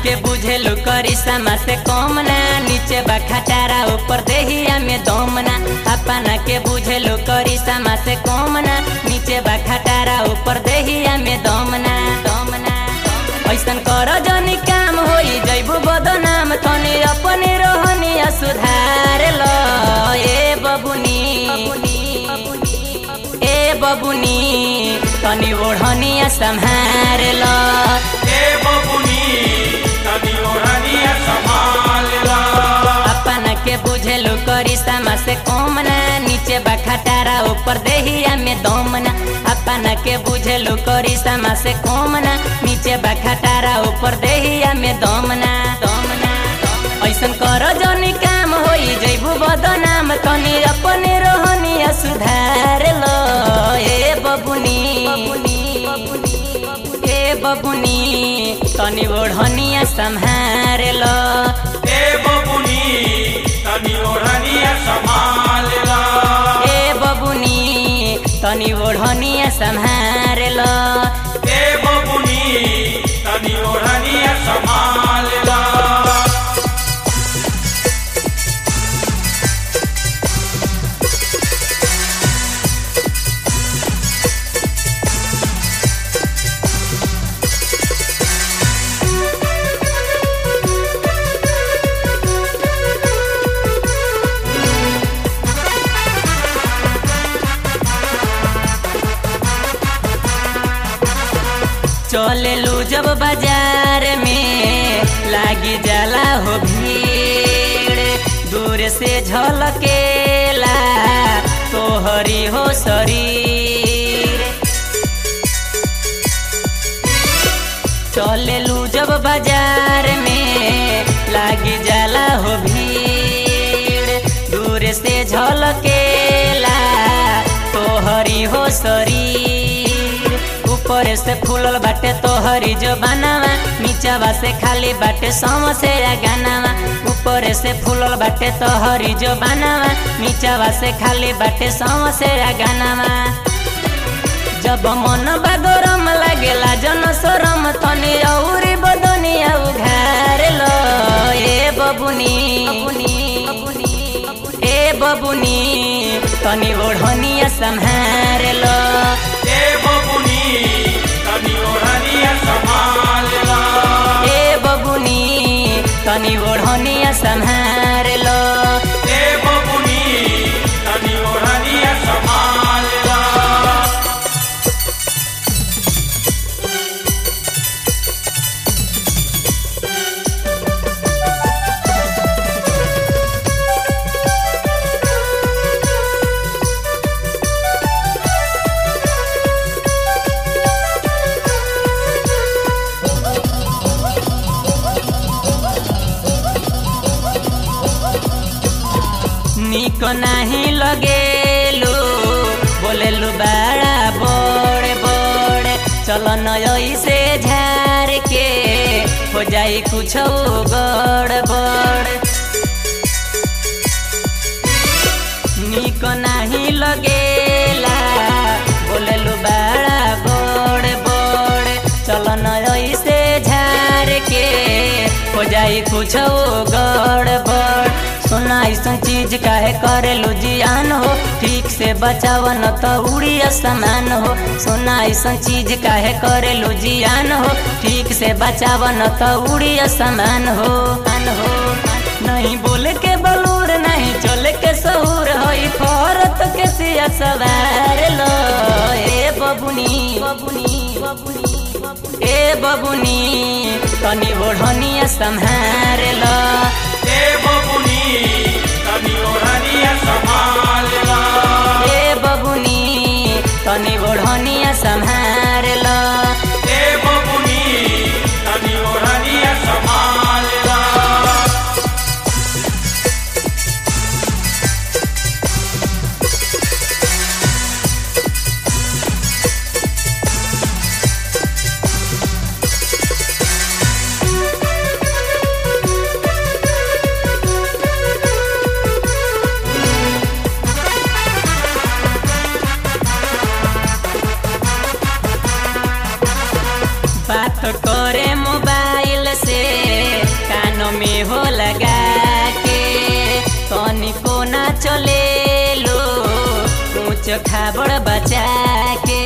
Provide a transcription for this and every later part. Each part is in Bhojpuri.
के बुझेलु करी समा से कम ना नीचे बा खटारा ऊपर देहिया में दम ना अपना के बुझेलु करी समा से कम ना नीचे बा खटारा ऊपर देहिया में दम ना दम ना ऐसन कर जनी काम होई जैबू बदनाम तनी अपने रोहनिया सुधार लो ए बबुनी ए बबुनी तनी ओढ़निया संहार लो ए बबुनी तनी ओढ़निया संभाल ला अपना के बुझेलु करी समा से कम ना नीचे बा खटारा ऊपर देहिया में दम ना अपना के बुझेलु करी समा से कम ना नीचे बा खटारा ऊपर देहिया में दम ना दम ना ऐसन कर जनी काम होई जैबू बदनाम तनी अपने रोहनिया सुधार लो ए बबुनी ए बबुनी तनी ओढ़निया संहार लो ए बबुनी तनी ओढ़निया संभाल ला ए बबुनी तनी ओढ़निया संहार लो ए बबुनी तनी ओढ़निया संभाल ला चले लू जब बाजार में लागी जाला हो भीड़ दूर से झलकेला तोहरी हो शरीर चले लू जब बाजार में लागी जाला हो भीड़ दूर से झलकेला तोहरी हो शरीर ऊपर से फूलल बाटे तोहरी जो बनावा नीचवा से खाली बाटे समसे गानावा ऊपर से फूलल बाटे तोहरी जो बनावा नीचवा से खाली बाटे समसे गानावा जब मन बागरम लागेला जन सरम तनी औरी बदनिया उघार लो ए बबुनी ए बबुनी तनी ओढ़निया संहार लो ए बबुनी तनी ओढ़निया संभाल ला ए बबुनी तनी ओढ़निया संहार लो ए बबुनी तनी ओढ़निया संभाल ला निक नाही लगेलु बोलेलु बड़ा बड़े बड़े चल नई से झार के हो जाई कुछ गड़बड़ निक नाही लगेला बोलेलु बड़ा बड़े बड़े चल नई से झार के हो जाई कुछ गड़बड़ सोना ऐसा चीज काहे करेलू जियान हो ठीक से बचाव न तो उड़ी असमान हो सोना ऐसा चीज काहे करेलू जियान हो ठीक से बचाव न तो उड़ी असमान हो मान हो नहीं बोले के बलूर नहीं चले के सहूर होई फरत के सिया सवार लो ए बबुनी ए बबुनी तनी ओढ़निया संहार लो ए बबुनी तनी ओढ़निया संभाल ला ए बबुनी तनी ओढ़निया संहार लो ए बबुनी तनी ओढ़निया संभाल ला ए खाबड़ बचा के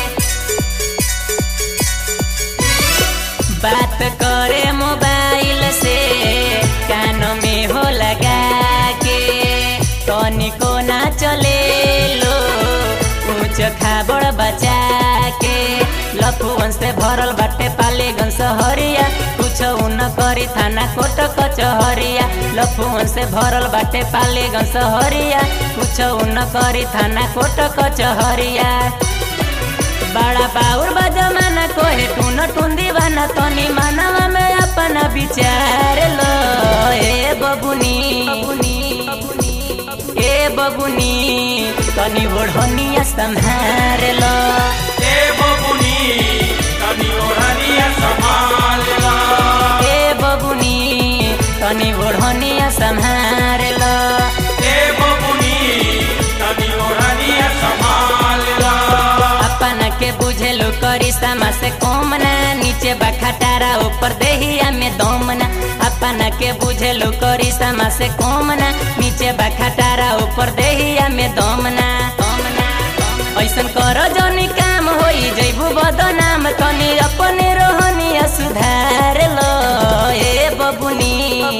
बात करे मोबाइल से कान में हो लगा के तनिको ना चले लो ऊंच खाबड़ बचा के लफुवन से भरल बाटे पालेगन सहरिया कुछ न करी थाना कोट कचहरिया लफुवन से भरल बाटे पालेगन सहरिया कुछ न करी थाना कोट कचहरिया बड़ा बाउर बजमाना कोहे टून टून दीवाना तनी मानवा में अपना विचार लो ए बबुनी ए बबुनी तनी ओढ़निया संहार लो ए बबुनी तनी ओढ़निया संभाल ला ए बबुनी तनी ओढ़निया संहार लो ए बबुनी तनी ओढ़निया संभाल ला अपना के बुझेलो करी समा से कोमना नीचे बखटारा ऊपर देहिया में दोमना अपना के बुझेलो करी समा से कोमना नीचे बखटारा ऊपर देहिया में दोमना दोमना ऐसन करो जौनी काम होई जैबू बदनाम तनी अपने रोहनिया सुधार लो ए बबुनी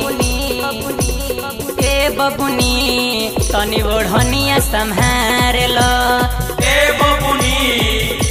ए बबुनी तनी ओढ़निया संहार लो ए बबुनी